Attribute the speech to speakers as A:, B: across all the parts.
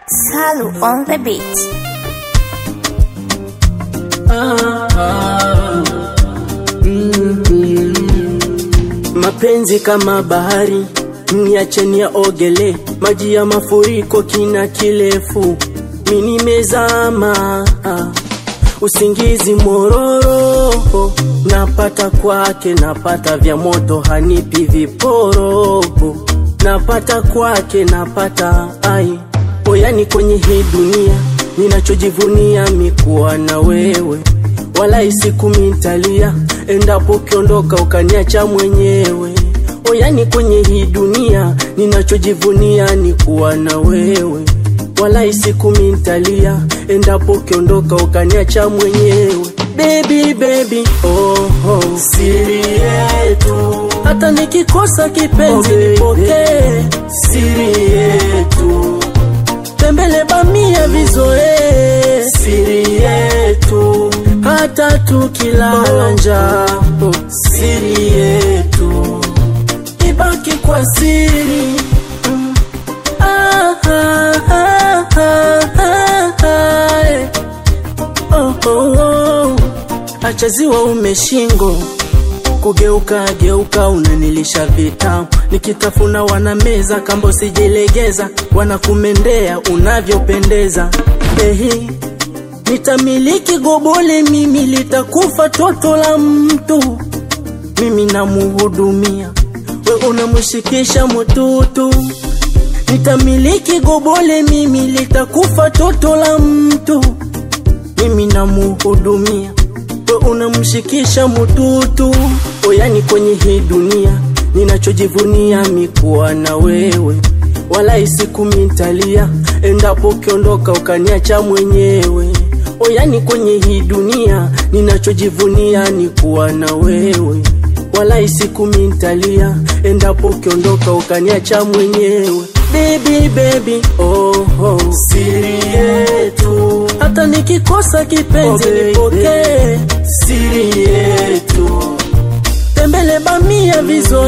A: Salu on the beat.
B: Mapenzi kama bahari, niacheni ya ogele, maji ya mafuriko kina kirefu, mi nimezama, usingizi mororo, napata kwake, napata vya moto, hanipi viporo, napata kwake, napata ai oyani kwenye hii dunia, ninachojivunia mikuwa na wewe wala isiku mintalia endapo ukiondoka ukaniacha mwenyewe. Oyani kwenye hii dunia ninachojivunia ni kuwa na wewe, wala isiku mintalia endapo ukiondoka ukaniacha mwenyewe. Baby, baby, oh, oh. Siri yetu hata nikikosa kipenzi
C: Oh, baby.
B: nipokee siri yetu tembele bamia vizoe siri yetu hata tukilala njaa oh, siri yetu ibaki kwa siri Mm. Ah, ah, ah, ah, ah, ah, eh. Oh, oh, oh. acha ziwa umeshingo kugeuka geuka unanilisha vitamu nikitafuna wanameza kambo sijilegeza wanakumendea unavyopendeza ehi nitamiliki gobole mimi litakufa toto la mtu mimi namuhudumia we unamshikisha mututu nitamiliki gobole mimi litakufa toto la mtu mimi namuhudumia we unamshikisha mututu oyani kwenye hii dunia ninachojivunia mikuwa na wewe wala isiku mintalia endapo ukiondoka ukaniacha mwenyewe oyani kwenye hii dunia ninachojivunia ni kuwa na wewe wala isiku mintalia endapo ukiondoka ukaniacha mwenyewe baby baby oh, oh. siri yetu hata nikikosa kipenzi
C: Oh, baby.
B: nipokee siri yetu tembele bamia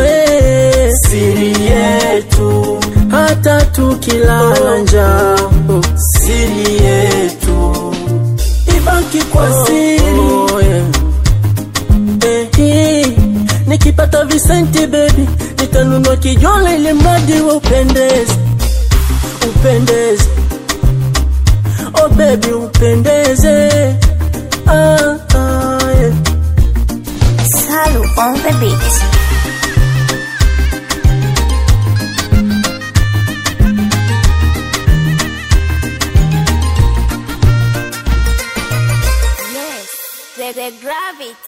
B: vizoe siri yetu hata tukilala njaa oh, siri yetu ibaki kwa siri
C: oh, yeah.
B: Eh, nikipata visenti baby nitanunua kijole ili mradi wa upendeze upendeze oh baby upendeze ah, ah, yeah.
A: Salu on the beat. Yes, the, the gravity.